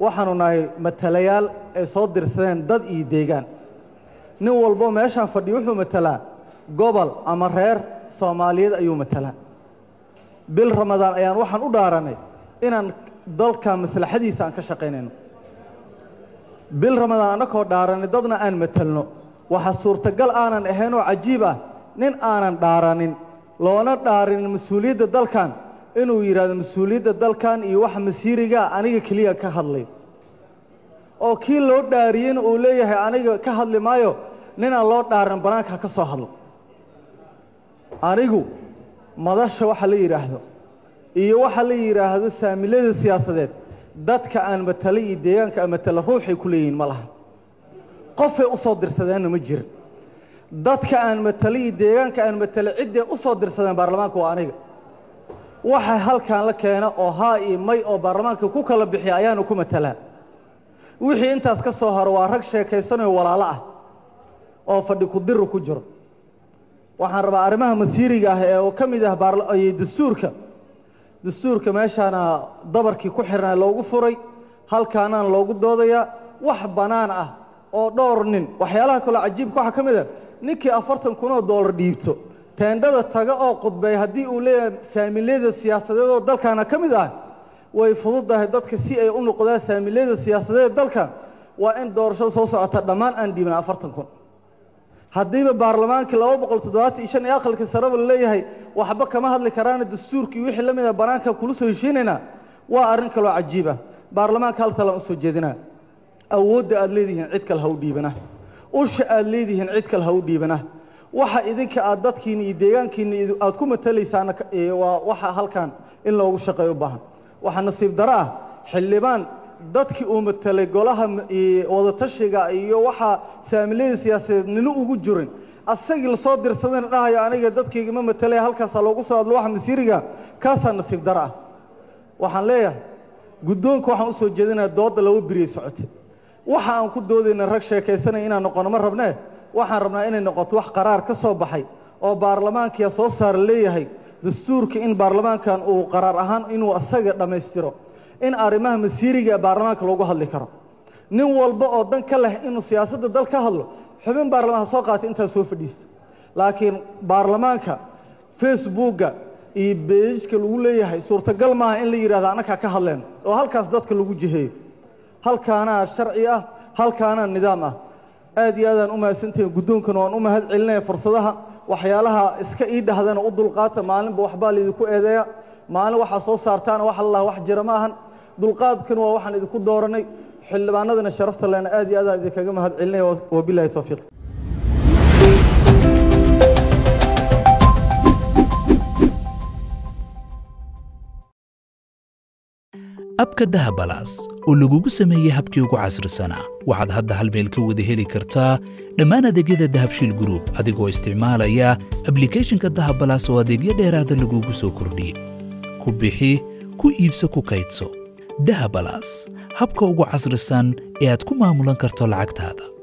waxaanu nahay matalayaal ay soo dirsadeen dad iyo deegaan nin walbo meeshaan fadhiyo wuxuu matalaa gobol ama reer soomaaliyeed ayuu matalaa bil ramadaan ayaan waxaan u dhaaranay inaan dalka maslaxadiisa aan ka shaqaynayno bil ramadaan annakoo dhaaranay dadna aan matalno waxaa suurtagal aanan ahayn oo cajiib ah nin aanan dhaaranin loona dhaarinin mas-uuliyadda dalkan inuu yidhaahdo mas-uuliyadda dalkan iyo waxa masiirigaa aniga keliya ka hadlay oo kii loo dhaariyeyna uu leeyahay aniga ka hadli maayo ninaan loo dhaarin bannaanka ka soo hadlo anigu madasha waxa la yidhaahdo iyo waxa la yidhaahdo saamilada siyaasadeed dadka aan matalay iyo deegaanka aan matala ruuxay ku leeyihiin ma laha qofay u soo dirsadeenna ma jirin dadka aan matalay iyo deegaanka aan matalay cidday u soo dirsadeen baarlamaanka waa aniga waxa halkan la keena oo haa iyo may oo baarlamaanka ku kala bixiya ayaanu ku matalaa wixii intaas ka soo haro waa rag sheekaysanayo walaalo ah oo fadhi ku-diru ku jiro waxaan rabaa arrimaha masiiriga ah ee oo ka mid ah dastuurka dastuurka meeshaana dabarkii ku xirnaa loogu furay halkaanaan loogu doodayaa wax bannaan ah oo dhowr nin waxyaalaha kaloo cajiibka waxaa ka mid ah ninkii afartan kun oo doolar dhiibto teendhada taga oo qudbay haddii uu leeyahay saamilyada siyaasadeed oo dalkaana ka mid ah way fududahay dadka si ay u noqdaan saamilyada siyaasadeed dalka waa in doorashada soo socota dhammaan aan dhiibin afartan kun haddiiba baarlamaankii laba boqol toddobaatan iyo shan iyo aqalkii sareba laleeyahay waxba kama hadli karaana dastuurkii wixii la mid a bannaanka kula soo heshiinaynaa waa arrin kaloo cajiib ah baarlamaanka hal talaan u soo jeedinaa awoodda aad leedihiin cid kale ha u dhiibana usha aad leedihiin cid kale ha u dhiibana waxa idinka aad dadkiinna iyo deegaankiinna aad ku matalaysaana waa waxa halkan in loogu shaqeeyo u baahan waxaa nasiib daro ah xildhibaan dadkii uu matelay golaha wadatashiga iyo waxaa saamilyada siyaasadeed nina ugu jirin asagii lasoo dirsadayna dhahayo aniga dadkayga ma matalaya halkaasaa loogu soo hadlo waxa masiiriga kaasaa nasiib daro ah waxaan leeyahay guddoonka waxaan u soo jeedinaya doodda laba biriyay socotay waxa aan ku doodayna rag sheekaysanaya inaan noqono ma rabnee waxaan rabnaa inay noqoto wax qaraar ka soo baxay oo baarlamaankiya soo saara leeyahay dastuurka in baarlamaankan uu qaraar ahaan inuu asaga dhammaystiro in arrimaha masiiriga baarlamaanka loogu hadli karo nin walba oo dan ka leh inuu siyaasadda dal ka hadlo xubin baarlamaan ha soo qaatay intaas soo fadhiiso laakiin baarlamaanka facebookga iyo beejka lagu leeyahay suurtagal maaha in la yidhahdo annakaa ka hadleen oo halkaas dadka lagu jiheeyo halkaanaa sharci ah halkaanaa nidaam ah aad iyo aadaan u mahadsantahin guddoonkana waan u mahad celinaya fursadaha waxyaalaha iska ii dhahdana u dulqaata maalinba waxbaa laydinku eedeeya maalin waxaa soo saartaana wax allah wax jira ma ahan dulqaadkan waa waxaan idinku dooranay xildhibaanadana sharafta lena aad iyo aadaan idinkaga mahad celinaya wabilahi towfiiq abka dahabalaas oo lagugu sameeyey habkii ugu casrisanaa waxaad hadda hal meel ka wada heli kartaa dhammaan adeegyada dahabshiil gruub adigoo isticmaalaya ablikhethonka dahabalaas oo adeegyo dheeraada lagugu soo kordhiyey ku bixi ku iibso ku kaydso dahabalaas habka ugu casrisan ee aad ku maamulan karto lacagtaada